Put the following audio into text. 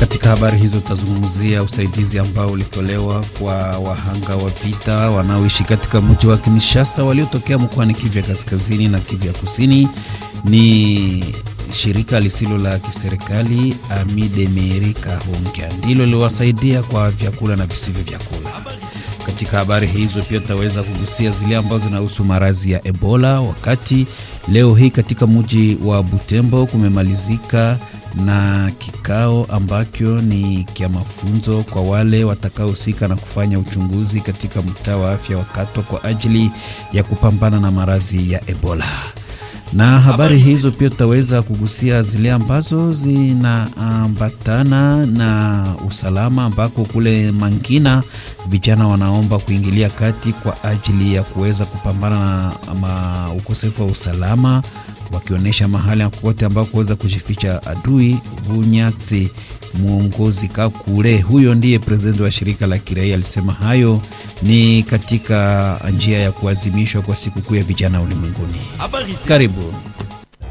Katika habari hizo tutazungumzia usaidizi ambao ulitolewa kwa wahanga wa vita wanaoishi katika mji wa Kinshasa waliotokea mkoani Kivu ya kaskazini na Kivu ya kusini. Ni shirika lisilo la kiserikali Amidemerika Honkia ndilo liwasaidia kwa vyakula na visivyo vyakula. Katika habari hizo pia tutaweza kugusia zile ambazo zinahusu maradhi ya Ebola, wakati leo hii katika mji wa Butembo kumemalizika na kikao ambacho ni kia mafunzo kwa wale watakaohusika na kufanya uchunguzi katika mtaa wa afya wa Katwa kwa ajili ya kupambana na maradhi ya Ebola. Na habari hizo pia tutaweza kugusia zile ambazo zinaambatana na usalama, ambako kule Mangina vijana wanaomba kuingilia kati kwa ajili ya kuweza kupambana na ukosefu wa usalama wakionyesha mahali kote ambao kuweza kujificha adui. Bunyatsi mwongozi Kakule, huyo ndiye presidenti wa shirika la kiraia, alisema hayo ni katika njia ya kuadhimishwa kwa sikukuu ya vijana ulimwenguni. Karibu.